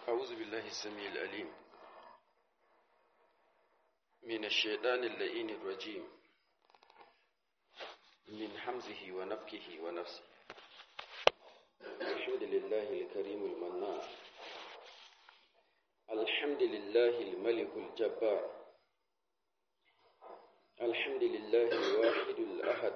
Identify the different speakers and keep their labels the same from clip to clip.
Speaker 1: أعوذ بالله السميع العليم من الشيطان اللئين الرجيم من حمزه ونفكه ونفسه الحمد لله الكريم المنان الحمد لله الملك الجبار الحمد لله الواحد الأحد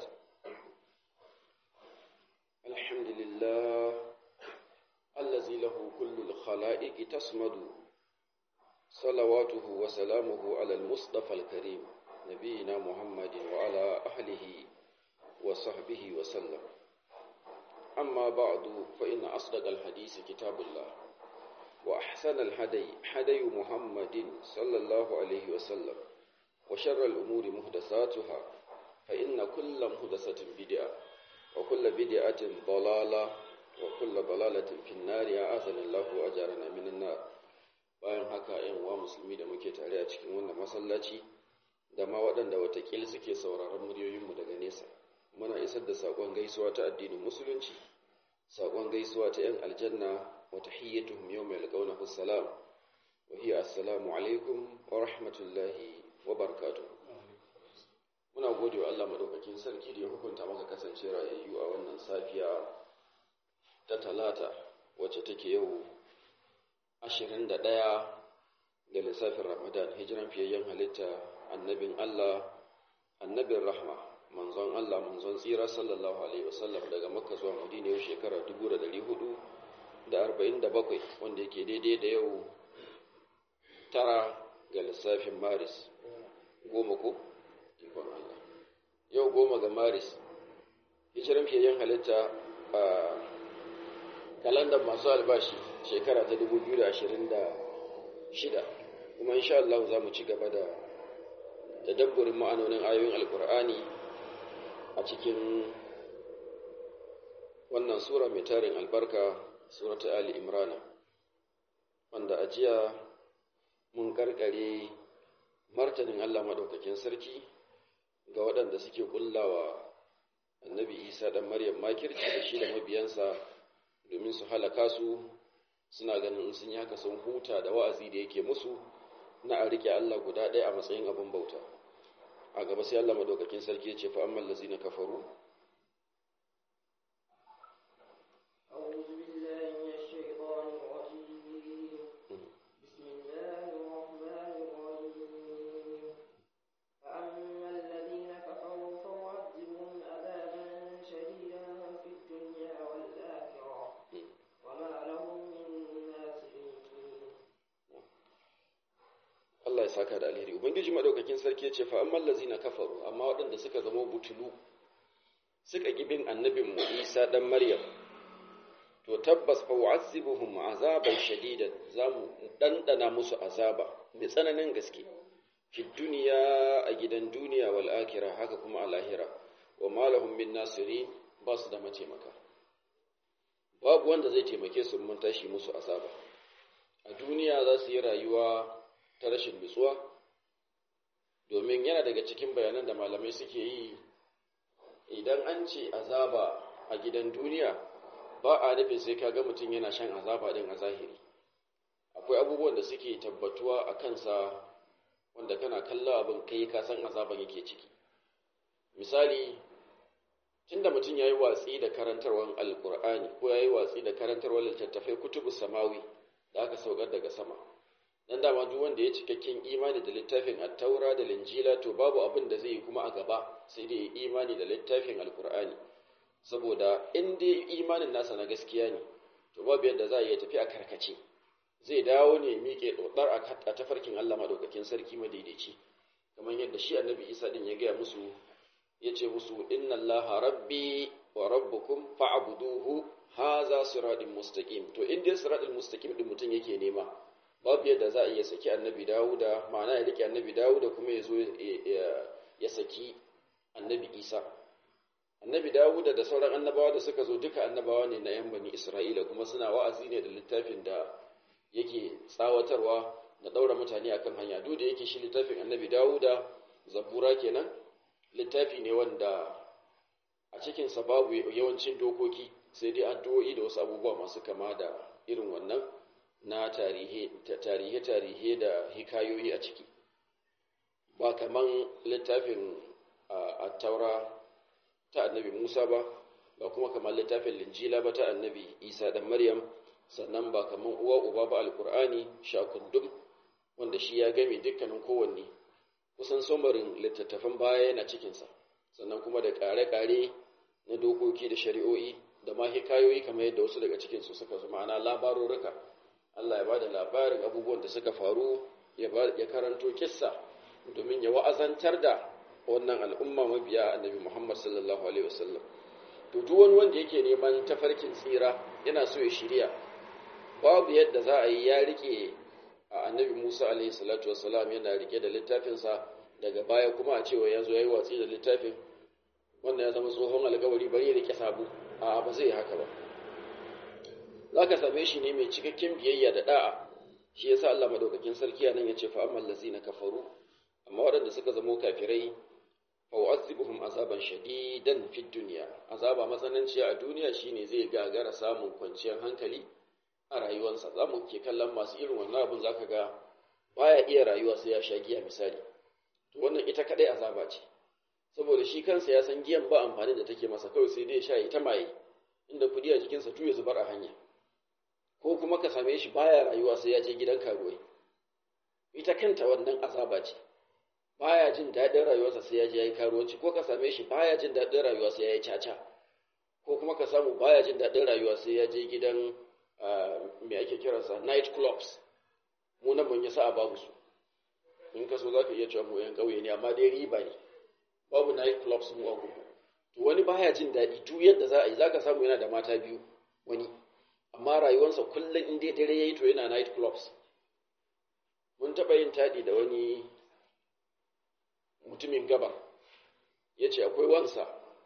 Speaker 1: الحمد لله الذي له كل الخلائق تصمد صلواته وسلامه على المصطفى الكريم نبينا محمد وعلى أهله وصحبه وسلم أما بعد فإن أصدق الحديث كتاب الله وأحسن الهدي هدي محمد صلى الله عليه وسلم وشر الأمور محدثاتها فإن كل محدثة بدعة وكل بدعة ضلالة وكل ضلالة في النار أعاذنا الله وأجارنا من النار bayan haka ‘yan uwa musulmi da muke tare a cikin wannan masallaci da ma waɗanda watakil suke sauraron muryoyinmu daga nesa muna isar da saƙon gaisuwa ta addinin musulunci saƙon gaisuwa ta ‘yan aljanna wa tahiyyatuhum yawma yalqawnahu salam wa hiya assalamu alaikum wa rahmatullahi wa barakatuh muna gode wa Allah madaukakin sarki da ya hukunta maka kasance rayayyu a wannan safiya ta talata wacce take yau ashirin da ɗaya ga lissafin ramadan hijiran fiyayyen halitta annabin Allah annabin rahma manzon Allah manzon tsira sallallahu alaihi wasallam daga makka zuwa madina yau shekara dubu da dari hudu da arba'in da bakwai wanda yake daidai da yau tara ga lissafin maris goma ko ikon Allah yau goma ga maris hijiran fiyayyen halitta a kalandar masu albashi shekara ta 2026 kuma insha Allah za mu ci gaba da tadabburin ma'anonin ayoyin alkur'ani a cikin wannan sura mai tarin albarka surata ali imrana wanda a jiya mun karkare martanin Allah madaukakin sarki ga waɗanda suke kullawa annabi isa ɗan maryam makirci da shi da mabiyansa domin su halaka su suna ganin sun yi haka sun huta da wa'azi da yake musu na a rike Allah guda ɗaya a matsayin abin bauta a gaba sai Allah madaukakin sarki ya ce fa amman lazina kafaru Allah ya saka da alheri ubangiji madaukakin sarki ya ce fa amman lazina kafaru amma waɗanda suka zama butulu suka bin annabin mu Isa dan Maryam to tabbas fa wa'azibuhum azaban shadidan zamu dandana musu azaba mai tsananin gaske fi duniya a gidan duniya wal akhirah haka kuma a lahira wa malahum min nasirin ba su da mataimaka babu wanda zai taimake su mun tashi musu azaba a duniya za su yi rayuwa ta rashin nutsuwa domin yana daga cikin bayanan da malamai suke yi idan an ce azaba a gidan duniya ba a nufin sai ka ga mutum yana shan azaba din a zahiri akwai abubuwan da suke tabbatuwa a kansa wanda kana kallon abin kai ka san azaban yake ciki misali tunda mutum ya yi watsi da karantarwar alkur'ani ko ya yi watsi da karantarwar littattafai kutubu samawi da aka saukar daga sama dan dama duk wanda ya cikakken imani da littafin at-taura da linjila to babu abin da zai yi kuma a gaba sai dai imani da littafin alkur'ani saboda in dai imanin nasa na gaskiya ne to babu yadda za a iya tafi a karkace zai dawo ne miƙe dodar a tafarkin Allah madaukakin sarki madaidaici kamar yadda shi annabi Isa din ya gaya musu yace musu inna allaha rabbi wa rabbukum fa'buduhu haza siratin mustaqim to in dai siratul mustaqim din mutum yake nema babu yadda za a iya saki annabi dawuda ma'ana ya rike annabi dawuda kuma ya zo ya saki annabi isa annabi dawuda da sauran annabawa da suka zo duka annabawa ne na yan bani isra'ila kuma suna wa'azi ne da littafin da yake tsawatarwa da ɗaura mutane akan hanya duk da yake shi littafin annabi dawuda zabura kenan littafi ne wanda a cikinsa babu yawancin dokoki sai dai addu'o'i da wasu abubuwa masu kama da irin wannan na tarihe-tarihe da hikayoyi a ciki ba kaman littafin a taura ta annabi musa ba ba kuma kamar littafin linjila ba ta annabi isa dan maryam sannan ba kaman uwa uba ba alkur'ani shakundum wanda shi ya game dukkanin kowanne kusan somarin littattafan baya yana cikinsa sannan kuma da ƙare-ƙare na dokoki da shari'o'i da ma hikayoyi kamar yadda wasu daga cikinsu suka zama ana labarurruka Allah ya ba da labarin abubuwan da suka faru ya karanto kissa domin ya wa'azantar da wannan al'umma mabiya annabi Muhammad sallallahu alaihi wasallam to duk wani wanda yake neman tafarkin tsira yana so ya shirya babu yadda za a yi ya rike a annabi Musa alaihi salatu wassalam yana rike da littafinsa daga baya kuma a cewa ya zo ya yi watsi da littafin wanda ya zama tsohon alkawari bari ya rike sabu a ba zai haka ba za ka same shi ne mai cikakken biyayya da da'a shi yasa Allah madaukakin sarki nan ya ce fa amman lazina kafaru amma waɗanda suka zamo kafirai fa u'azzibuhum azaban shadidan fid dunya azaba matsananciya a duniya shine zai gagara samun kwanciyar hankali a rayuwarsa za mu ke kallon masu irin wannan abin zaka ga baya iya rayuwa sai ya sha giya misali to wannan ita kadai azaba ce saboda shi kansa ya san giyan ba amfani da take masa kawai sai dai ya sha ita maye inda kudi a jikinsa tuya zubar a hanya ko kuma ka same shi baya rayuwa sai ya je gidan karuwai ita kanta wannan azaba ce baya jin daɗin rayuwarsa sai ya je ya yi karuwanci ko ka same shi baya jin daɗin rayuwa sai ya yi caca ko kuma ka samu baya jin daɗin rayuwa sai ya je gidan me ake kiransa night clubs mu nan mun yi sa'a babu su in ka so za ka iya cewa mu yan ƙauye ne amma dai riba ne babu night clubs mu a gudu to wani baya jin daɗi duk yadda za a yi za ka samu yana da mata biyu wani amma rayuwarsa kullum in dai dare ya yi to yana night clubs mun taɓa yin taɗi da wani mutumin gaba ya ce akwai wansa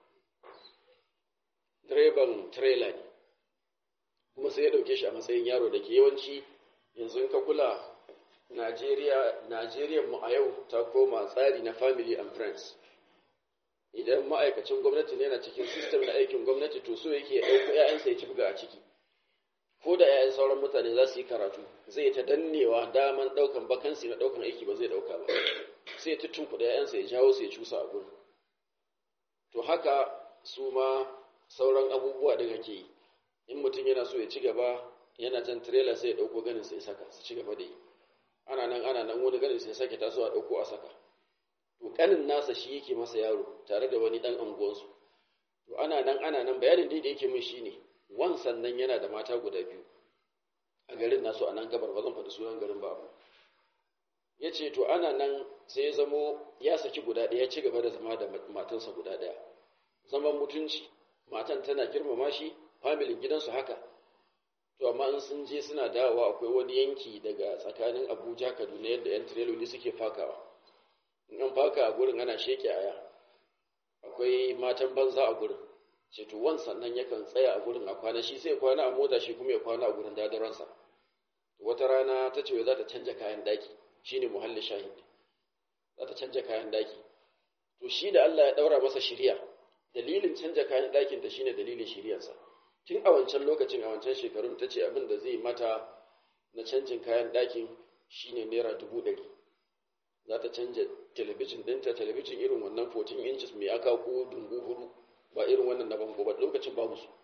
Speaker 1: direban trailer ne kuma sai ya ɗauke shi a matsayin yaro da ke yawanci yanzu in ka kula Najeriya Najeriya mu a yau ta koma tsari na family and friends idan ma'aikacin gwamnati ne yana cikin system na aikin gwamnati to so yake ɗauko ‘ya'yansa ya cibga a ciki ko da ‘ya'yan sauran mutane za su yi karatu zai ta dannewa daman ɗaukan bakansi na ɗaukan aiki ba zai ɗauka ba sai ta tunkuɗa ‘ya'yansa ya jawo su ya cusa a gurin to haka su ma sauran abubuwa da kake yi in mutum yana so ya ci gaba yana jan trailer sai ya ɗauko ganin sai saka su ci gaba da yi ana nan ana nan wani ganin sai sake taso a ɗauko a saka to kanin nasa shi yake masa yaro tare da wani ɗan anguwansu to ana nan ana nan bayanin da yake min shine wan sannan yana da mata guda biyu a garin nasu a nan gabar ba zan faɗi sunan garin ba ya ce to ana nan sai ya zamo ya saki guda ɗaya ya ci gaba da zama da matansa guda ɗaya zaman mutunci matan tana girmama shi familin gidansu haka to amma in sun je suna dawowa akwai wani yanki daga tsakanin abuja kaduna yadda yan tireloli suke fakawa in an faka a gurin ana sheke aya akwai matan banza a gurin ce to wan sannan yakan tsaya a gurin a kwana shi sai kwana a mota shi kuma ya kwana a gurin dadaransa wata rana ta ce za ta canja kayan daki shine muhalli shahid za ta canja kayan daki to shi da Allah ya daura masa shiriya dalilin canja kayan dakin ta shine dalilin shiriyarsa tun a wancan lokacin a wancan shekarun ta ce abin da zai mata na canjin kayan dakin shine naira dubu ɗari za ta canja talabijin ɗinta talabijin irin wannan 14 inches mai aka ko dungu hudu ba irin wannan na bango ba lokacin babu su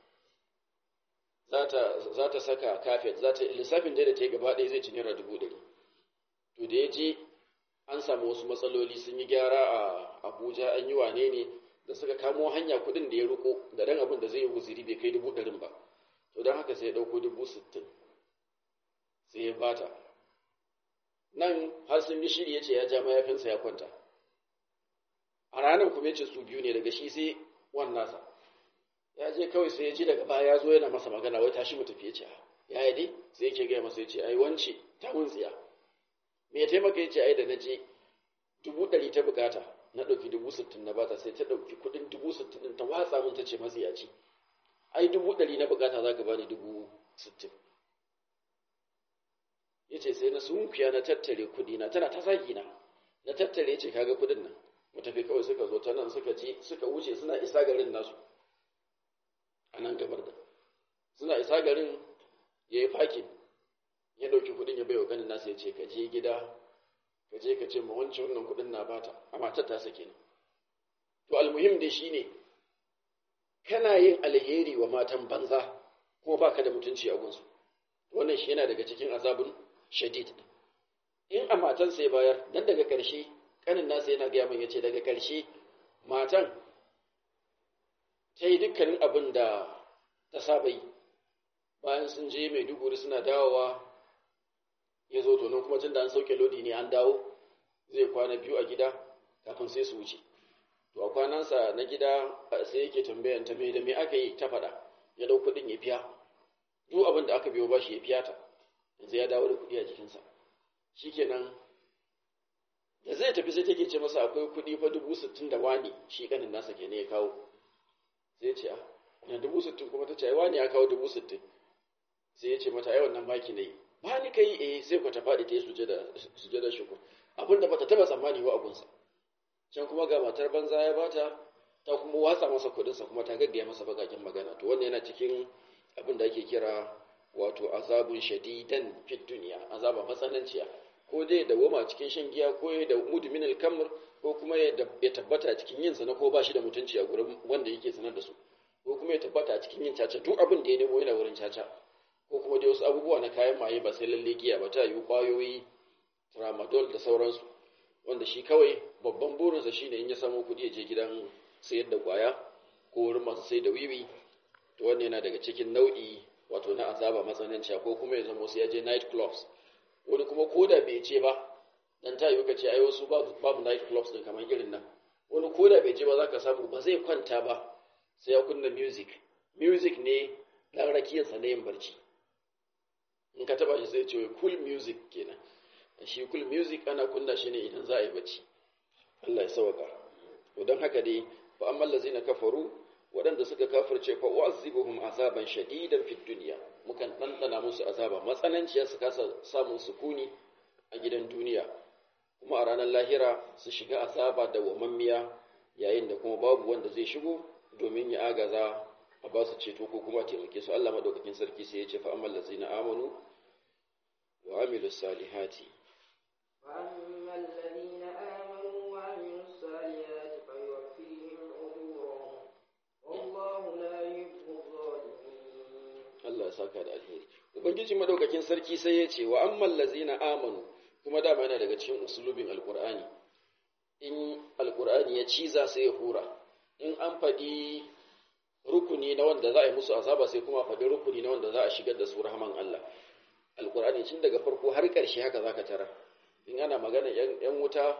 Speaker 1: za ta saka kafet za ta lissafin da ta yi gaba ɗaya zai ci naira dubu ɗari to da ya je an samu wasu matsaloli sun yi gyara a abuja an yi wane ne da suka kamo hanya kuɗin da ya riko da ɗan abin da zai yi guziri bai kai dubu ɗarin ba to don haka sai ya ɗauko dubu sittin sai ya bata nan har sun yi shiri ya ce ya ja mayafinsa ya kwanta a ranar kuma ya ce su biyu ne daga shi sai wan nasa ya je kawai sai ya ji daga baya ya zo yana masa magana wai tashi mu tafi ya ce ya yi dai sai yake gaya masa ya ce ai wance ta mun tsiya me ya taimaka ya ce ai da na je dubu ɗari ta bukata na ɗauki dubu sittin na bata sai ta ɗauki kuɗin dubu sittin ɗin ta watsa min ta ce matsiyaci ai dubu ɗari na bukata za ka bani dubu sittin ya ce sai na sunkuya na tattare kuɗi na tana ta zagi na na tattare ce kaga kuɗin nan mu tafi kawai suka zo ta nan suka ci suka wuce suna isa garin nasu a nan gabar da suna isa garin ya yi fakin ya ɗauki kuɗin ya baiwa ganin nasa ya ce ka je gida ka je ka ce ma wancan wannan kuɗin na bata a matar ta sake ne to almuhim dai shine kana yin alheri wa matan banza kuma baka da mutunci a gunsu wannan shi yana daga cikin azabun shadid in a matan sai bayar dan daga ƙarshe kanin nasa yana gaya min yace daga ƙarshe matan ta yi dukkanin abin da ta saba yi bayan sun je mai duguri suna dawowa ya zo tonon kuma tun da an sauke lodi ne an dawo zai kwana biyu a gida kafin sai su wuce to a kwanansa na gida sai yake tambayan ta mai da me aka yi ta faɗa ya dau kuɗin ya fiya duk abin da aka biyo ba shi ya fiya ta yanzu ya dawo da kuɗi a jikinsa shikenan da zai tafi sai take ce masa akwai kuɗi fa dubu sittin da wani shi kanin nasa ke ne ya kawo sai ce a na dubu sittin kuma ta ce ai wani ya kawo dubu sittin sai ya ce mata ai wannan baki ne ba ni kai eh sai ku ta faɗi ta yi sujada shukur abin da bata taba tsammani wa abunsa can kuma ga matar banza ya bata ta kuma watsa masa kuɗinsa kuma ta gaggaya masa bakakin magana to wannan yana cikin abin da ake kira wato azabun shadidan fit duniya azaba matsananciya ko dai da woma cikin shan giya ko ya da mudmin al-kamr ko kuma ya tabbata cikin yin sana ko ba shi da mutunci a gurin wanda yake sanar da su ko kuma ya tabbata cikin yin caca duk abin da ya nemo yana wurin caca ko kuma dai wasu abubuwa na kayan maye ba sai lalle giya ba ta yi kwayoyi tramadol da sauransu wanda shi kawai babban burinsa shine in ya samu kuɗi ya je gidan sayar da kwaya ko wurin masu sai da wiwi to wannan yana daga cikin nau'i wato na azaba matsananciya ko kuma ya zama sai ya je night clubs wani kuma ko da bai ce ba dan ta yi ce ai wasu babu night clubs din kamar irin nan wani ko da bai ce ba za ka samu ba zai kwanta ba sai ya kunna music music ne dan rakiyarsa na yin barci in ka taba shi sai ce cool music kenan shi cool music ana kunna shi ne idan za a yi bacci Allah ya sauka to don haka dai fa amma allazina kafaru waɗanda suka kafirce fa u'azibuhum azaban shadidan fid dunya mukan ɗanɗana musu azaba matsananciya su kasa samun sukuni a gidan duniya kuma a ranar lahira su shiga azaba da wamammiya yayin da kuma babu wanda zai shigo domin ya agaza a ba su ceto ko kuma taimake su Allah madaukakin sarki sai ya ce fa amman lazina amanu wa amilus salihati
Speaker 2: فأما الذين آمنوا وعملوا الصالحات فيوفيهم أجورهم والله لا يحب الظالمين
Speaker 1: Allah ya saka da alheri ubangiji madaukakin sarki sai ya ce wa amman lazina amanu kuma dama yana daga cikin usulubin alqur'ani in alqur'ani ya ciza sai ya hura in an faɗi rukuni na wanda za a yi musu azaba sai kuma faɗi rukuni na wanda za a shigar da su rahman Allah alqur'ani tun daga farko har ƙarshe haka zaka tara in ana magana yan wuta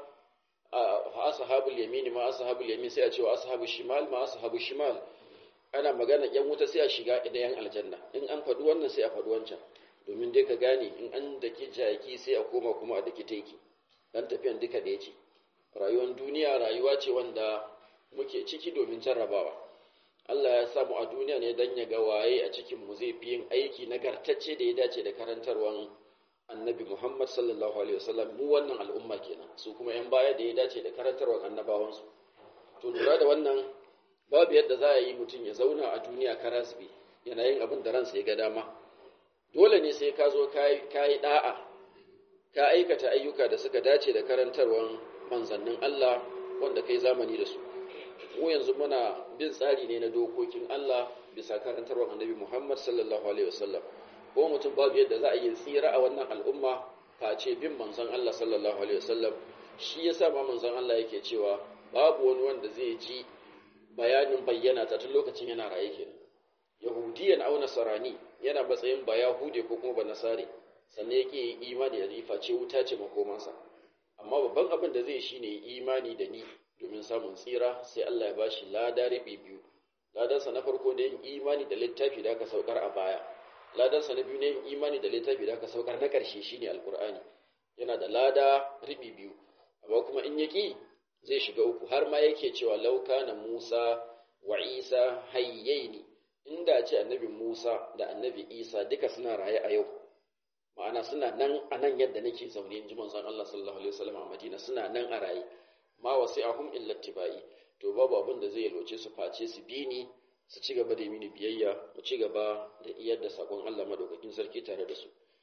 Speaker 1: a ashabul yamin ma ashabul yamin sai a ce wa ashabul shimal ma ashabul shimal ana magana yan wuta sai a shiga da yan aljanna in an faɗi wannan sai a faɗi wancan domin dai ka gane in an daki jaki sai a koma kuma a daki teki dan tafiyan duka da yace rayuwar duniya rayuwa ce wanda muke ciki domin jarrabawa Allah ya samu a duniya ne dan ya ga waye a cikin mu zai fi yin aiki nagartacce da ya dace da karantarwan annabi Muhammad sallallahu alaihi wasallam mu wannan al'umma kenan su kuma yan baya da ya dace da karantarwan annabawansu to lura da wannan babu yadda za a yi mutum ya zauna a duniya karasbi yana yin abin da ransa ya ga dama dole ne sai ka zo ka yi da'a ka aikata ayyuka da suka dace da karantarwan manzannin Allah wanda kai zamani da su mu yanzu muna bin tsari ne na dokokin Allah bisa karantarwan annabi Muhammad sallallahu alaihi wasallam ko mutum babu yadda za a yi tsira a wannan al'umma face bin manzon Allah sallallahu alaihi wasallam shi yasa ma manzon Allah yake cewa babu wani wanda zai ji bayanin bayyana ta tun lokacin yana raye kenan yahudiyan au nasarani yana matsayin ba yahude ko kuma ba nasare sannan yake yi imani da rifa ce wuta ce makomansa amma babban abin da zai shine imani da ni domin samun tsira sai Allah ya bashi lada rabi biyu ladansa na farko ne yin imani da littafi da aka saukar a baya ladansa na biyu ne yin imani da littafi da aka saukar na ƙarshe shine alkur'ani yana da lada ribi biyu amma kuma in yaki zai shiga uku har ma yake cewa lauka na Musa wa Isa hayyaini inda ce annabi Musa da annabi Isa duka suna raye a yau ma'ana suna nan a nan yadda nake zaune in ji manzon Allah sallallahu alaihi wasallam a Madina suna nan a raye ma wasi'ahum illa tibai to babu abin da zai loce su face su bi ni su ci gaba da mini biyayya mu ci gaba da iyar da sakon Allah madaukakin sarki tare da su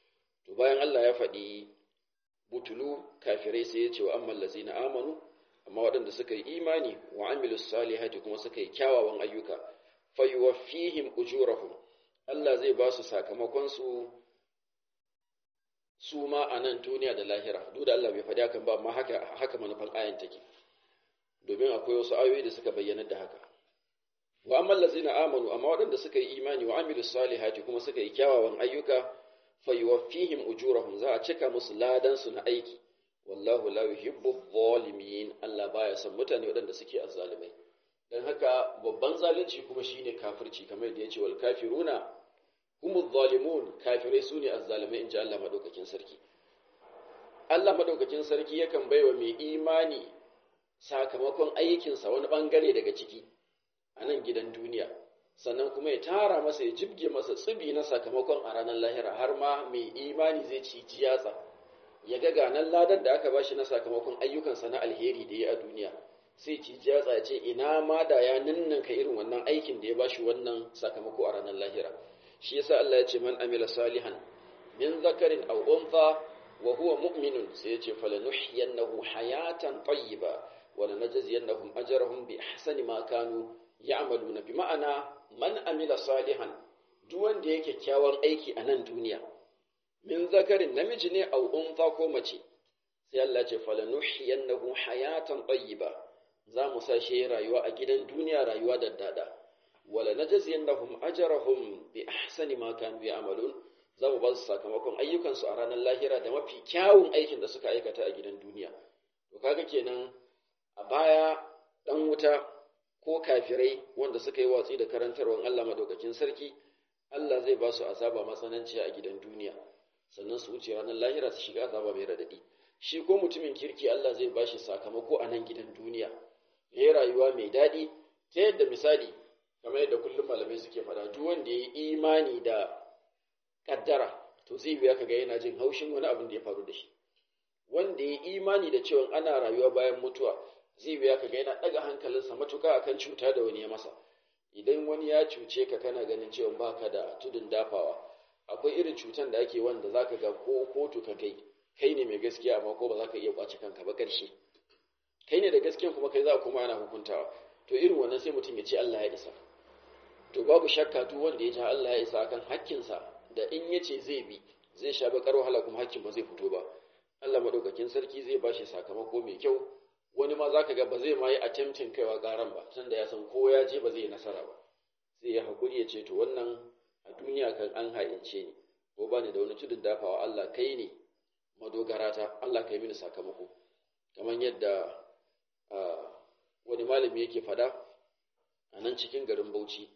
Speaker 1: to bayan Allah ya faɗi butulu kafirai sai ya ce wa amman lazina amanu amma waɗanda suka yi imani wa amilus salihati kuma suka yi kyawawan ayyuka fayuwaffihim ujurahum Allah zai ba su sakamakon su su ma a nan duniya da lahira duk da Allah bai faɗi hakan ba amma haka haka manufan ayan take domin akwai wasu ayoyi da suka bayyana da haka wa amman lazina amanu amma waɗanda suka yi imani wa amilus salihati kuma suka yi kyawawan ayyuka fayuwaffihim ujurahum za a cika musu ladan su na aiki wallahu la yuhibbu zalimin Allah baya son mutane waɗanda suke azzalimai dan haka babban zalunci kuma shine kafirci kamar yadda yace wal kafiruna humu zalimun kafirai sune azzalimai inji Allah madaukakin sarki Allah madaukakin sarki yakan baiwa mai imani sakamakon aikinsa wani bangare daga ciki a nan gidan duniya sannan kuma ya tara masa ya jibge masa tsibi na sakamakon a ranar lahira har ma mai imani zai ci jiyatsa ya ga ganan ladan da aka bashi na sakamakon ayyukansa na alheri da ya a duniya sai ci jiyatsa ya ce ina ma da ya ninninka irin wannan aikin da ya bashi wannan sakamako a ranar lahira shi yasa Allah ya ce man amila salihan min zakarin aw untha wa huwa mu'minun sai ya ce falanuhyiyannahu hayatan tayyiba wa lanajziyannahum ajrahum bi ahsani ma kanu ya'maluna bi ma'ana man amila salihan duk wanda yake kyakkyawan aiki a nan duniya min zakarin namiji ne au unfa ko mace sai Allah ce falanuhyiyannahu hayatan tayyiba za mu sa shi rayuwa a gidan duniya rayuwa da dada wala najziyannahum ajrahum bi ahsani ma kanu ya'malun za mu ba su sakamakon ayyukansu a ranar lahira da mafi kyawun aikin da suka aikata a gidan duniya to kaga kenan a baya dan wuta ko kafirai wanda suka yi watsi da karantarwar Allah madaukakin sarki Allah zai ba su azaba matsananci a gidan duniya sannan su wuce ranar lahira su shiga azaba mai radadi shi ko mutumin kirki Allah zai ba shi sakamako a nan gidan duniya ya yi rayuwa mai daɗi ta yadda misali kamar yadda kullum malamai suke faɗa duk wanda ya yi imani da kaddara to zai biya kaga yana jin haushin wani abin da ya faru da shi wanda ya yi imani da cewa ana rayuwa bayan mutuwa zai biya ka ga yana ɗaga hankalinsa matuka akan cuta da wani ya masa idan wani ya cuce ka kana ganin cewa baka da tudun dafawa akwai irin cutan da ake wanda zaka ga ko kotu ka kai kai ne mai gaskiya amma ko ba za ka iya kwace kanka ba ƙarshe kai ne da gaskiyan kuma kai za kuma ana hukuntawa to irin wannan sai mutum ya ce Allah ya isa to babu shakka duk wanda ya ji Allah ya isa akan hakkinsa da in ya ce zai bi zai sha bakar wahala kuma hakkin ba zai fito ba Allah madaukakin sarki zai bashi sakamako mai kyau wani ma za ka ga ba zai ma yi attempting kaiwa garan ba tunda ya san ko ya je ba zai yi nasara ba sai ya haƙuri ya ce to wannan a duniya kan an ha'ince ni ko ba ni da wani tudun dafawa Allah kai ne madogarata Allah kai mini sakamako kamar yadda wani malami yake fada a nan cikin garin Bauchi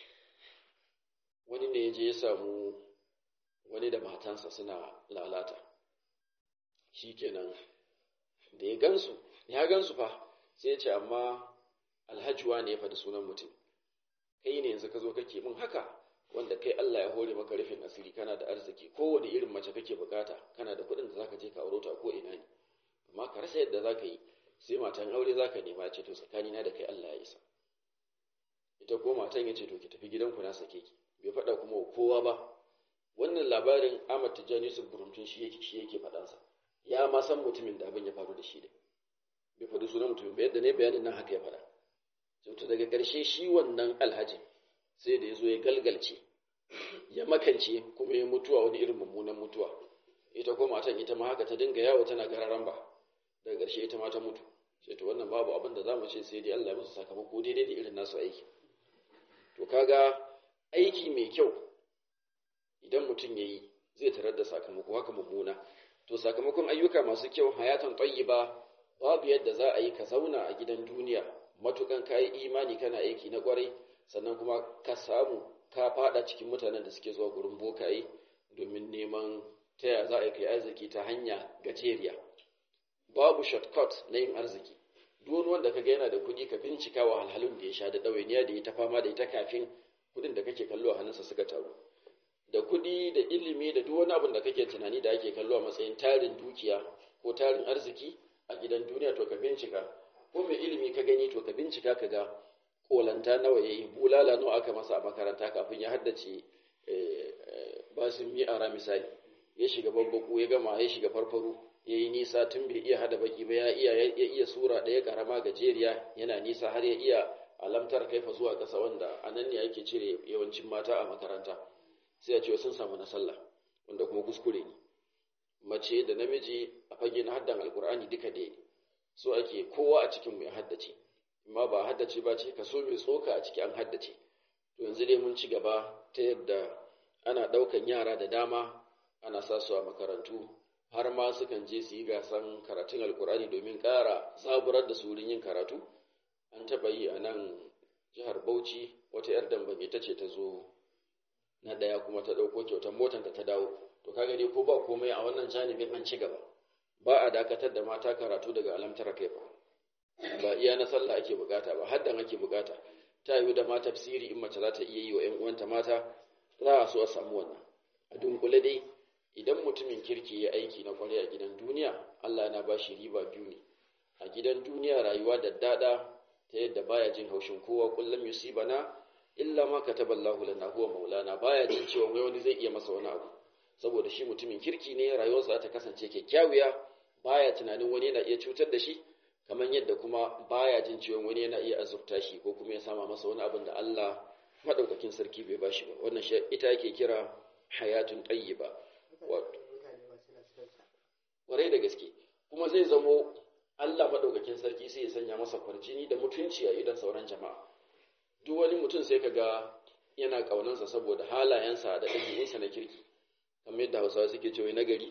Speaker 1: wani ne ya je ya samu wani da matansa suna lalata shikenan da ya gansu ya gansu fa sai ya ce amma alhajuwa ne ya faɗi sunan mutum kai ne yanzu ka zo kake min haka wanda kai Allah ya hore maka rufin asiri kana da arziki kowane irin mace kake bukata kana da kuɗin da zaka je ka auro ta ko ina ne amma ka rasa yadda zaka yi sai matan aure zaka nema ce to tsakani na da kai Allah ya isa ita ko matan ya ce to ki tafi gidanku na sake ki bai faɗa kuma kowa ba wannan labarin Ahmad Tijjani Yusuf Burumtun shi yake shi yake faɗansa ya ma san mutumin da abin ya faru da shi da bai faɗi sunan mutumin ba yadda ne bayanin nan haka ya faɗa to daga ƙarshe shi wannan alhaji sai da ya zo ya galgalce ya makance kuma ya mutuwa wani irin mummunan mutuwa ita ko matan ita ma haka ta dinga yawo tana gararan ba daga ƙarshe ita ma ta mutu sai to wannan babu abin da zamu ce sai dai Allah ya musu sakamako daidai da irin nasu aiki to kaga aiki mai kyau idan mutum yayi zai tarar da sakamako haka mummuna to sakamakon ayyuka masu kyau hayatan tayyiba babu yadda za a yi ka zauna a gidan duniya matukan kayi imani kana aiki na kwarai sannan kuma ka samu ka fada cikin mutanen da suke zuwa gurin bokaye domin neman ta yaya za a kai arziki ta hanya gajeriya babu shortcut na yin arziki duk wanda kaga yana da kuɗi ka bincika wa halhalun da ya sha da ɗawainiya da ya ta fama da ita kafin kuɗin da kake kallo a hannunsa suka taru da kuɗi da ilimi da duk wani abin da kake tunani da ake kallo a matsayin tarin dukiya ko tarin arziki a gidan duniya to ka bincika ko mai ilimi ka gani to ka bincika ka ga kolanta nawa yayi bulala nawa aka masa a makaranta kafin ya haddace basin mi'ara misali ya shiga babbaku ya gama ya shiga farfaru ya yi nisa tun bai iya hada baki ba ya iya ya iya sura ɗaya karama gajeriya yana nisa har ya iya alamtar kaifa zuwa ƙasa wanda a nan ne ake cire yawancin mata a makaranta sai a ce sun samu na sallah wanda kuma kuskure ne mace da namiji a fage na haddan alkur'ani duka da so ake kowa a cikin mai haddace amma ba haddace ba ce kaso mai tsoka a ciki an haddace to yanzu dai mun ci gaba ta yadda ana ɗaukan yara da dama ana sa su a makarantu har ma sukan je su yi gasan karatun alkur'ani domin ƙara zaburar da su wurin yin karatu an taɓa yi a nan jihar bauchi wata 'yar dambage ta ce ta zo na ɗaya kuma ta ɗauko kyautar motar da ta dawo to kaga dai ko ba komai a wannan janibin an ci gaba ba a dakatar da mata karatu daga alamtara kai ba ba iya na sallah ake bukata ba haddan ake bukata ta yiwu da mata tafsiri in mace za ta iya yi wa 'yan uwanta mata za a so a samu wannan a dunkule dai idan mutumin kirki ya aiki na kwarai a gidan duniya Allah na ba shi riba biyu ne a gidan duniya rayuwa da dada ta yadda baya jin haushin kowa kullum yusibana illa ma kataballahu lana huwa maulana baya jin cewa wai wani zai iya masa wani abu saboda shi mutumin kirki ne rayuwarsa ta kasance kyakkyawiya baya tunanin wani yana iya cutar da shi kamar yadda kuma baya jin cewa wani yana iya azurta shi ko kuma ya sama masa wani abin da Allah madaukakin sarki bai bashi ba wannan shi ita yake kira hayatun tayyiba wato kwarai da gaske kuma zai zamo Allah madaukakin sarki sai ya sanya masa kwarjini da mutunci a idan sauran jama'a duk wani mutum sai ka ga yana ƙaunansa saboda halayensa da ɗabi'unsa na kirki kamar yadda hausawa suke cewa na gari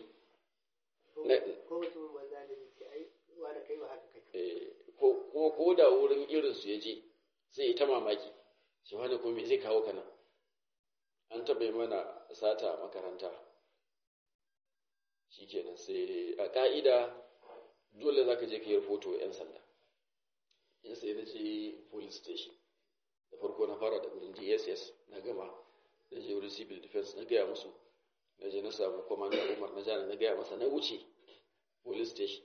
Speaker 1: ko ko da wurin irinsu ya je sai ta mamaki shi wani kuma zai kawo kana an taɓa mana sata a makaranta shi kenan sai a ƙa'ida dole za ka je ka yi rahoto 'yan sanda in sai na je police station da farko na fara da wurin dss na gama na je wurin civil defense na gaya musu na je na samu commander umar na jana na gaya masa na wuce police station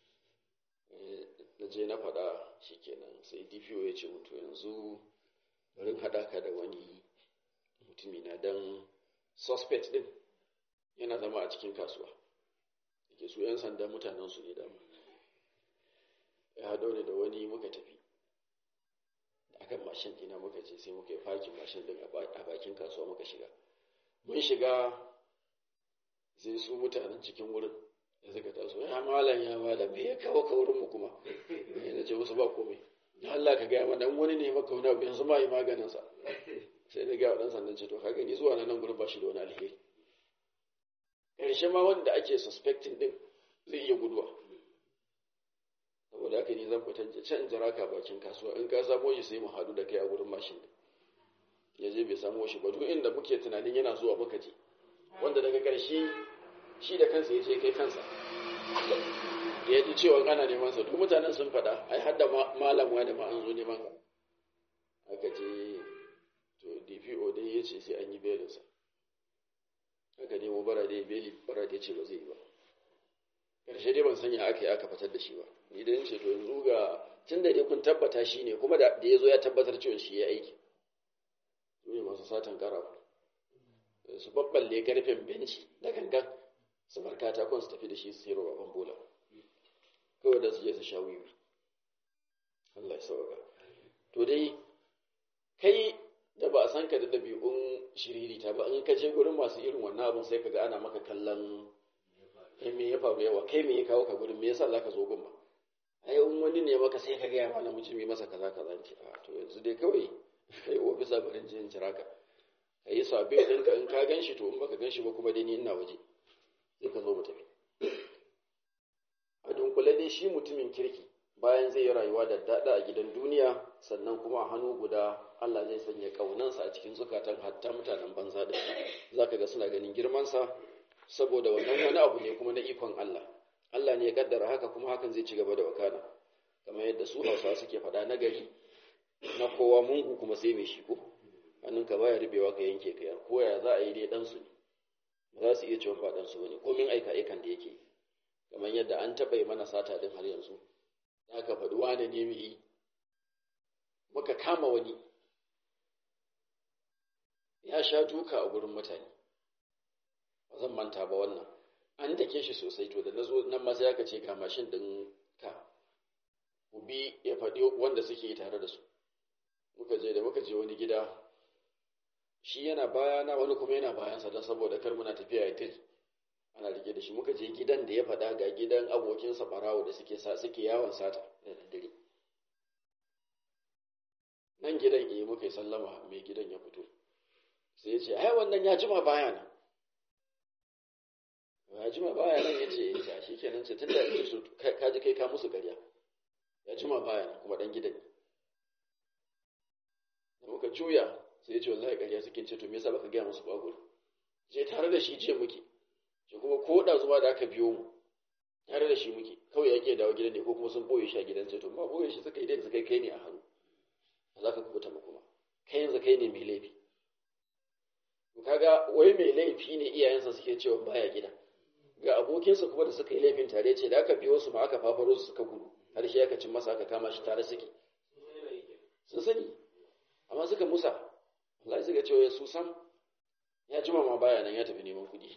Speaker 1: na je na faɗa shi kenan sai dpo ya ce mutu yanzu bari haɗa ka da wani mutumi na dan suspect din yana zama a cikin kasuwa ke su 'yan sanda mutanen su ne dama ya haɗo ne da wani muka tafi akan mashin dina muka ce sai muka yi fakin mashin din a bakin kasuwa muka shiga mun shiga sai su mutanen cikin wurin da suka taso ya malam ya malam me ya kawo ka wurin mu kuma na ce musu ba komai ya Allah ka gaya mana wani ne maka wani abu yanzu ma yi maganin sa sai na gaya wa dan sandan ce to ka gani zuwa nan gurin ba shi da wani alheri karshe ma wanda ake suspecting din zai iya guduwa saboda haka ni zan fita can jira ka bakin kasuwa in ka samo shi sai mu hadu da kai a gurin mashin ya je bai samo shi ba duk inda muke tunanin yana zuwa muka je wanda daga ƙarshe shi da kansa ya ce kai kansa da ya ji cewa ana neman sa duk mutanen sun faɗa ai har da malam wani ma an zo neman ka aka je to DPO dai ya ce sai an yi belinsa aka nemo bara dai beli bara dai ce ba zai yi ba ƙarshe dai ban sanya aka yi aka fitar da shi ba ni dai ce to yanzu ga tun da dai kun tabbata shi ne kuma da ya zo ya tabbatar cewa shi ya aiki su ne masu satan karafu su babballe karfen benci da gangan su bar katakon su tafi da shi su sayarwa baban bola kawai da su je su sha wiwi Allah ya sauka to dai kai da ba a san ka da ɗabi'un shiririta ba in ka je gurin masu irin wannan abin sai ka ga ana maka kallon kai me ya faru yawa kai me ya kawo ka gurin me yasa zaka zo gun ba ai in wani ne maka sai ka ga ya mana mutum yi masa kaza kaza ce a to yanzu dai kawai kai ofisa barin jin jira ka ka yi sabe ɗinka in ka gan shi to in baka gan shi ba kuma dai ni ina waje sai ka zo mu tafi a dunkule dai shi mutumin kirki bayan zai yi rayuwa da daɗa a gidan duniya sannan kuma a hannu guda Allah zai sanya ƙaunansa a cikin zukatan hatta mutanen banza da za ka ga suna ganin girmansa saboda wannan wani abu ne kuma na ikon Allah Allah ne ya kaddara haka kuma hakan zai ci gaba da wakana kamar yadda su Hausa suke faɗa na gari na kowa mungu kuma sai mai shi ko hannunka baya rubewa ka yanke ka ko ya za a yi dai ɗansu ne ba za su iya cewa ba ɗansu ba ne komin aika aikan da yake kamar yadda an taɓa yi mana sata din har yanzu aka faɗi wane ne mu yi muka kama wani ya sha duka a gurin mutane ba zan zan manta ba wannan an dake shi sosai to da na zo nan ma sai aka ce ga mashin ɗin ka ku bi ya faɗi wanda suke tare da su muka je da muka je wani gida shi yana bayana wani kuma yana bayansa don saboda kar muna tafiya ya tiri ana rike da shi muka je gidan da ya faɗa ga gidan abokinsa ɓarawo da suke suke yawon sata da daddare nan gidan eh muka yi sallama mai gidan ya fito sai ya ce ai wannan ya jima baya nan ya jima baya nan ya ce ya shi kenan ce tunda ya su ka ji kai ka musu ƙarya ya jima baya nan kuma dan gidan ne da muka juya sai ya ce wallahi ƙarya suke ce to me yasa baka gaya musu ba gudu je tare da shi je muke shi kuma ko da zuwa da aka biyo mu tare da shi muke kawai ya ke dawo gidan ne ko kuma sun boye shi a gidan ce to ba boye shi suka yi dai suka kai ne a hannu za ka kubuta mu kuma kai yanzu kai ne mai laifi kaga wai mai laifi ne iyayensa suke cewa baya gida ga abokinsa kuma da suka yi laifin tare ce da aka biyo su ma aka fafaro su suka gudu har shi aka cin masa aka kama shi tare suke sun sani amma suka musa Allah suka ce su sam ya jima ma baya nan ya tafi neman kuɗi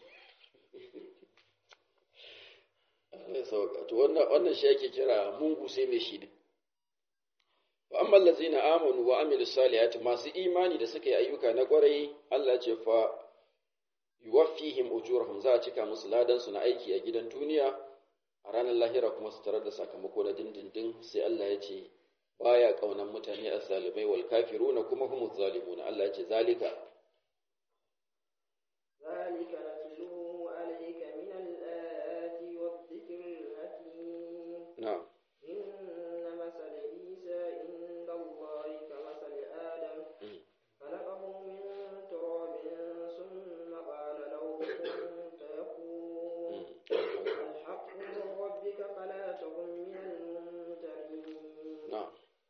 Speaker 1: to wannan shi yake kira mungu sai mai shi wa amma allazina amanu wa amilus salihati masu imani da suka yi ayyuka na kwarai Allah ce fa yuwaffihim ujurahum za a cika musu ladan su na aiki a gidan duniya a ranar lahira kuma su tarar da sakamako na dindindin sai Allah ya ce baya kaunan mutane azzalimai wal kafiruna kuma humuz zalimuna Allah ya ce zalika
Speaker 2: ذلك نتلوه عليك من الآيات والذكر الحكيم
Speaker 1: na'am
Speaker 2: إن مثل عيسى عند الله كمثل آدم خلقه من تراب ثم قال له كن فيكون الحق من ربك فلا تكن من الممترين
Speaker 1: na'am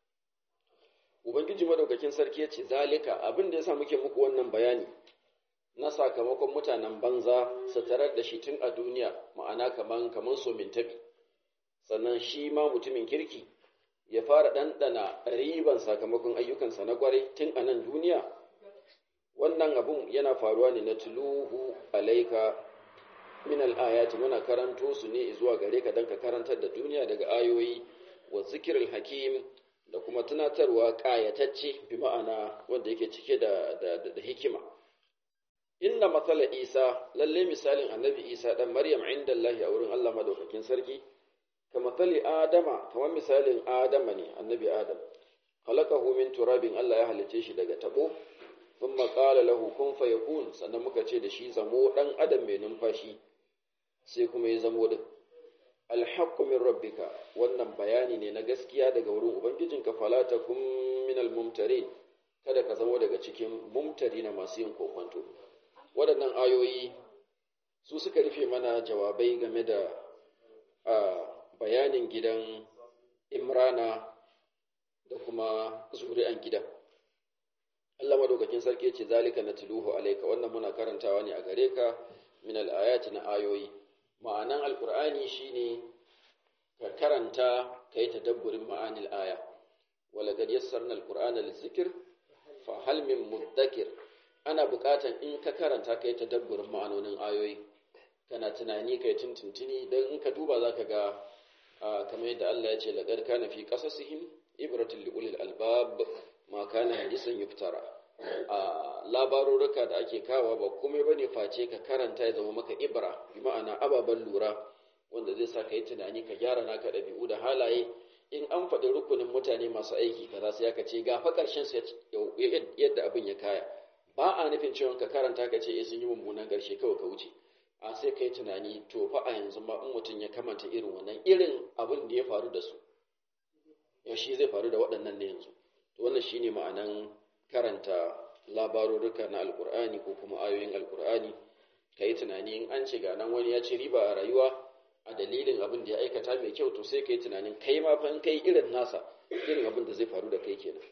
Speaker 1: ubangiji madaukakin sarki ya ce zalika abin da yasa muke muku wannan bayani na sakamakon mutanen banza su tarar da shi tun a duniya ma'ana kaman kaman somin tabi sannan shi ma mutumin kirki ya fara ɗanɗana riban sakamakon ayyukansa na kwarai tun a nan duniya wannan abun yana faruwa ne na tuluhu alaika min al'ayati muna karanto su ne zuwa gare ka don ka karantar da duniya daga ayoyi wa zikirul hakim da kuma tunatarwa ƙayatacce bi ma'ana wanda yake cike da, da, da, da hikima inna matsala isa lalle misalin annabi isa ɗan maryam inda Allah a wurin Allah madaukakin sarki ka matsali adama kamar misalin adama ne annabi adam khalaqahu min turabin Allah ya halice shi daga tabo thumma qala lahu kun fayakun sannan muka ce da shi zamo dan adam mai numfashi sai kuma ya zamo din alhaqqu min rabbika wannan bayani ne na gaskiya daga wurin ubangijinka fala takum min almumtarin kada ka zamo daga cikin mumtari na masu yin kokwanto waɗannan ayoyi su suka rufe mana jawabai game da bayanin gidan imrana da kuma zuri'an gidan Allah madaukakin sarki ce zalika natluhu alayka wannan muna karantawa ne a gare ka min al-ayati na ayoyi ma'anan alqur'ani shine ka karanta kai tadabburin ma'anil aya wala qad yassarna alqur'ana lizikr fa hal min muddakir ana buƙatan in ka karanta kai tadabburin ma'anonin ayoyi kana tunani kai tuntuntuni dan in ka duba zaka ga kamar yadda Allah ya ce laqad kana fi qasasihim ibratun li ulil albab ma kana hadisan yuftara a labarurruka da ake kawa ba komai bane face ka karanta ya zama maka ibra bi ma'ana ababan lura wanda zai sa ka yi tunani ka gyara naka ɗabi'u da halaye in an faɗi rukunin mutane masu aiki kaza sai aka ce ga fa ƙarshen su yadda abin ya kaya ba a nufin cewa ka karanta ka ce eh sun yi mummunan ƙarshe kawai ka wuce a sai ka yi tunani to fa a yanzu ma in mutum ya kamanta irin wannan irin abin da ya faru da su yaushe zai faru da waɗannan ne yanzu to wannan shine ma'anan karanta labarurruka na alkur'ani ko kuma ayoyin alkur'ani ka yi tunani in an ce ga nan wani ya ci riba a rayuwa a dalilin abin da ya aikata mai kyau to sai ka yi tunanin kai ma fa in kai irin nasa irin abin da zai faru da kai kenan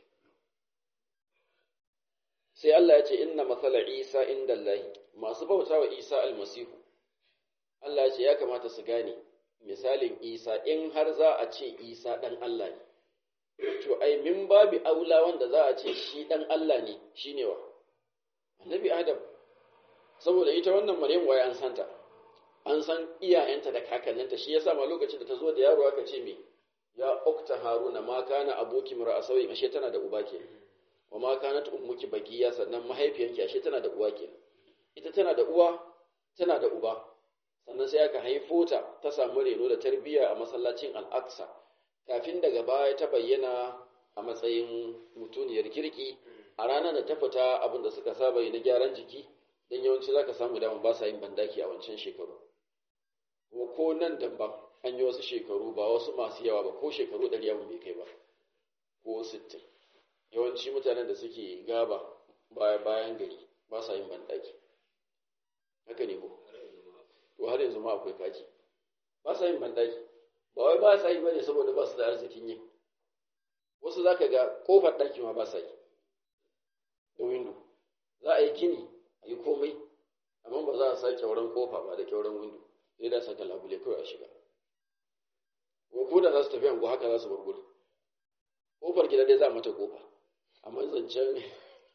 Speaker 1: sai Allah ya ce inna masala Isa inda Allah masu bauta wa Isa almasihu Allah ya ce ya kamata su gane misalin Isa in har za a ce Isa dan Allah ne to ai min babi aula wanda za a ce shi dan Allah ne shine wa annabi Adam saboda ita wannan maryam waye an santa an san iyayenta da kakanninta shi yasa ma lokacin da ta zo da yaro aka ce me ya ukta haruna ma kana aboki mura sauyi ashe tana da uba ke wa ma kanat ummuki bagiya sannan mahaifiyanki ashe tana da uwa ke ita tana da uwa tana da uba sannan sai aka haifo ta ta samu reno da tarbiyya a masallacin al-aqsa kafin daga baya ta bayyana a matsayin mutuniyar kirki a ranar da ta fita abin da suka saba yi na gyaran jiki don yawanci za ka samu damar ba sa yin bandaki a wancan shekaru kuma ko nan damban an yi wasu shekaru ba wasu masu yawa ba ko shekaru ɗari yawon bai kai ba ko sittin yawanci mutanen da suke gaba bayan gari ba sa yin bandaki haka ne ko to har yanzu ma akwai kaji ba sa yin bandaki ba wai ba sa yi bane saboda ba su da arzikin yin wasu za ka ga kofar ɗaki ma ba sa yi da windo za a yi gini a yi komai amma ba za a sa kyauran kofa ba da kyauran windo sai da saka labule kawai a shiga ko da za su tafi ango haka za su bar gurin kofar gida dai za a mata kofa amma zancen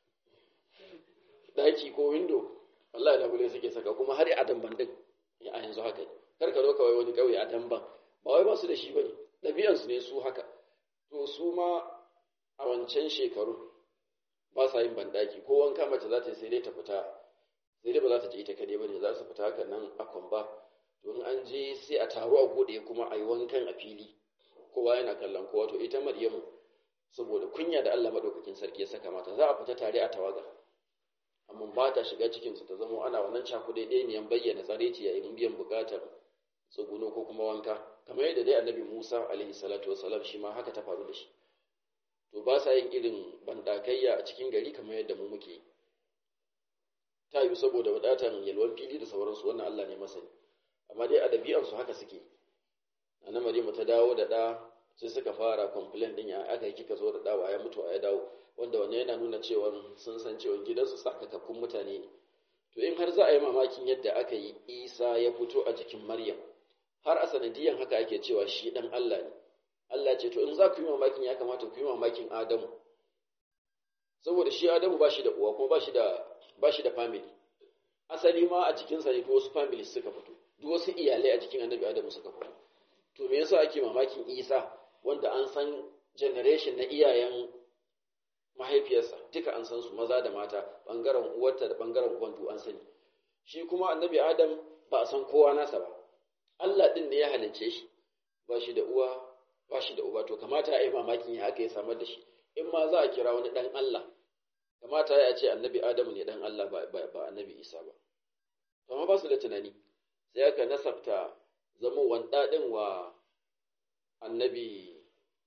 Speaker 1: ɗaki ko windo wallahi labule suke saka kuma har a damban din a yanzu haka kar ka zo kawai wani ƙauye a damban ba wai ba su da shi bane ɗabi'ansu ne su haka to su ma a wancan shekaru ba sa yin bandaki ko wanka mace za ta yi sai dai ta fita sai dai ba za ta je ita kaɗai ba ne za su fita haka nan a kwamba to in an je sai a taru a gode kuma a yi wankan a fili kowa yana kallon kowa to ita maryamu saboda kunya da Allah madaukakin sarki ya saka mata za a fita tare a tawaga amma ba ta shiga cikin su ta zama ana wannan cakuɗe ɗaya ne bayyana tsareci yayin biyan buƙatar tsuguno ko kuma wanka kamar yadda dai annabi Musa alaihi salatu wasalam shi ma haka ta faru da shi to ba sa yin irin bandakayya a cikin gari kamar yadda mu muke yi ta yi saboda wadatan yalwan fili da sauransu wannan Allah ne masani amma dai a ɗabi'ansu haka suke na Maryamu ta dawo da ɗa sai suka fara complain din ya aka yi kika zo da ɗa ya mutu ya dawo wanda wannan yana nuna cewa sun san cewa gidansu sakakakkun mutane ne to in har za a yi mamakin yadda aka yi Isa ya fito a jikin Maryam har a sanadiyan haka ake cewa shi ɗan Allah ne Allah ce to in za ku yi mamakin ya kamata ku yi mamakin Adamu saboda shi Adamu ba shi da uwa kuma ba shi da ba shi da family asali ma a cikinsa ne wasu family suka fito duk wasu iyalai a cikin annabi Adamu suka fito to me yasa ake mamakin Isa wanda an san generation na iyayen mahaifiyarsa duka an san su maza da mata bangaren uwarta da bangaren uban duk an sani shi kuma annabi Adam ba a san kowa nasa ba Allah din ne ya halicce shi ba shi da uwa ba shi da uba to kamata ya yi mamakin ya haka ya samar da shi in ma za a kira wani dan Allah kamata ya ce annabi Adamu ne dan Allah ba, ba, annabi Isa ba to amma ba su da tunani sai aka nasabta zama wanda din wa annabi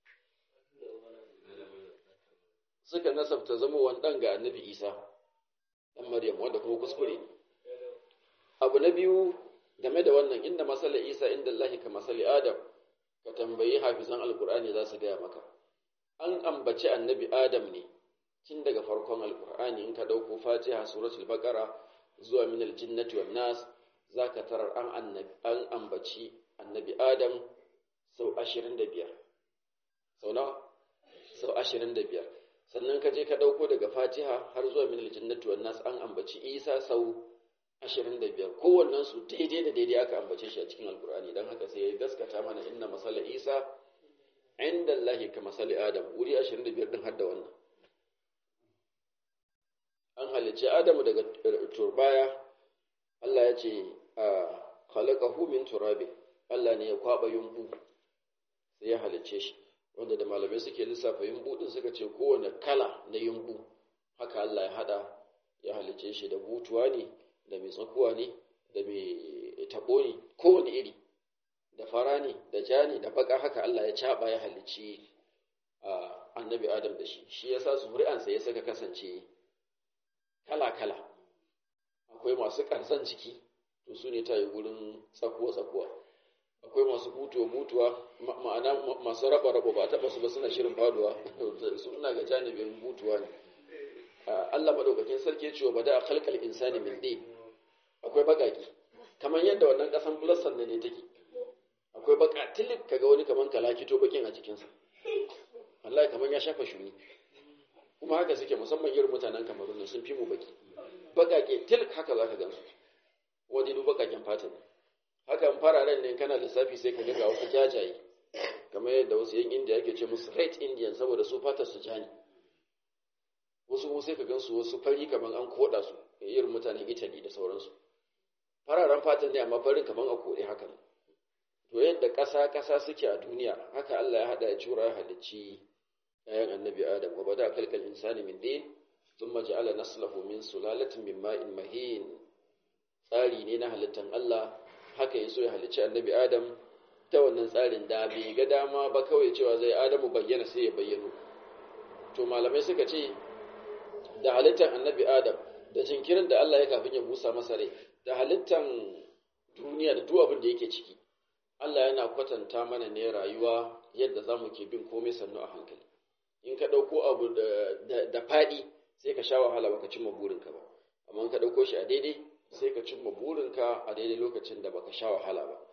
Speaker 1: suka nasabta zama wandan ga annabi Isa dan Maryam wanda kuma kuskure abu na biyu game da wannan inda masala Isa inda Allah ka masali Adam ka tambayi hafizan alkur'ani za su gaya maka an ambaci annabi Adam ne tun daga farkon alkur'ani in ka dauko fatiha suratul baqara zuwa min aljinnati wan nas zaka tarar an annabi an ambaci annabi adam sau 25 sau nawa sau 25 sannan ka je ka dauko daga fatiha har zuwa min aljinnati wan nas an ambaci isa sau 25 kowannen su daidai da daidai aka ambace shi a cikin alkur'ani dan haka sai ya gaskata mana inna masala isa inda Allah ka masali adam wuri 25 din har da wannan an halicci Adamu daga turbaya Allah ya ce a khalaqahu min turabi Allah ne ya kwaba yumbu sai ya halicce shi wanda da malamai suke lissafa yumbu din suka ce kowane kala na yumbu haka Allah ya hada ya halicce shi da butuwa ne da mai tsakuwa ne da mai tabo ne kowane iri da fara ne da ja ne da baka haka Allah ya caba ya halicci annabi Adam da shi shi yasa zuri'ansa ya saka kasance kala-kala akwai masu ƙarsan jiki to su ne ta yi wurin tsakuwa-tsakuwa akwai masu butuwa-butuwa ma'ana masu raba-raba ba taɓa su ba suna shirin faduwa suna ga janibin butuwa ne Allah maɗaukakin sarki ya ce wa bada a kalkal insani min ɗin akwai baƙaƙi kamar yadda wannan ƙasan bulassan ne take akwai baƙa tilip kaga wani kamar kalakito bakin a cikinsa Allah kamar ya shafa shuni kuma haka suke musamman irin mutanen kamarun sun fi mu baki bagage til haka za ka gansu bakaken fata ne hakan fararen ne kana lissafi sai ka ga wasu jajaye kamar yadda wasu yan indiya ake ce musu red indian saboda su fatar su ja ne wasu sai ka gansu wasu fari kamar an koda su irin mutanen italy da sauransu fararen fatan ne amma farin kamar a kode haka ne to yadda ƙasa ƙasa suke a duniya haka Allah ya haɗa ya cura ya halicci ɗayan annabi adam wa bada kalkal insani min din thumma ja'ala naslahu min sulalatin min ma'in mahin tsari ne na halittan Allah haka ya so ya halicci annabi adam ta wannan tsarin da bai ga dama ba kawai cewa zai adamu bayyana sai ya bayyano to malamai suka ce da halittan annabi adam da jinkirin da Allah ya kafin ya busa masa rai da halittan duniya da duk abin da yake ciki Allah yana kwatanta mana ne rayuwa yadda za mu ke bin komai sannu a hankali in ka ɗauko abu da faɗi sai ka sha wahala baka cimma burinka ba amma in ka ɗauko shi a daidai sai ka cimma burinka a daidai lokacin da baka sha wahala ba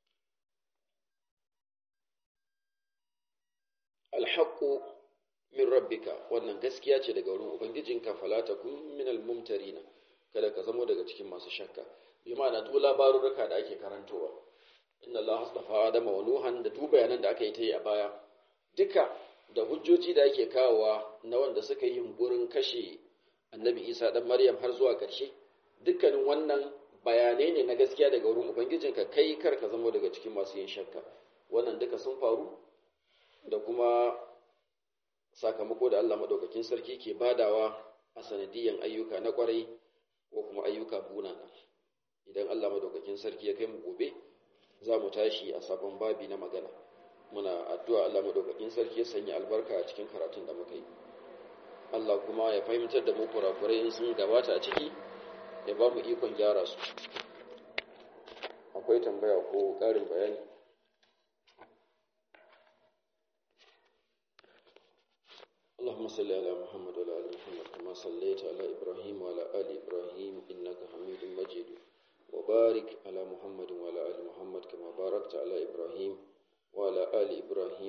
Speaker 1: alhaqqu min rabbika wannan gaskiya ce daga wurin ubangijinka fala takun minal mumtarina kada ka zamo daga cikin masu shakka bi ma'ana duk labarurruka da ake karantowa inna Allah astafa Adama wa Nuhan da duk bayanan da aka yi ta yi a baya duka da hujjoji da ake kawowa na wanda suka yi yunkurin kashe Annabi Isa dan Maryam har zuwa ƙarshe dukkanin wannan bayanai ne na gaskiya daga wurin ubangijinka kai kar ka zama daga cikin masu yin shakka wannan duka sun faru da kuma sakamako da Allah madaukakin sarki ke badawa a sanadiyan ayyuka na kwarai ko kuma ayyuka bunana idan Allah madaukakin sarki ya kai mu gobe za mu tashi a sabon babi na magana muna addu'a Allah madaukakin sarki ya sanya albarka a cikin karatun da muka yi Allah kuma ya fahimtar da mu kurakurai in sun gabata a ciki ya ba mu ikon gyara su akwai tambaya ko ƙarin bayani اللهم صل على محمد وعلى ال محمد كما صليت على ابراهيم وعلى ال ابراهيم انك حميد مجيد وبارك على محمد وعلى ال محمد كما باركت على ابراهيم وعلى ال ابراهيم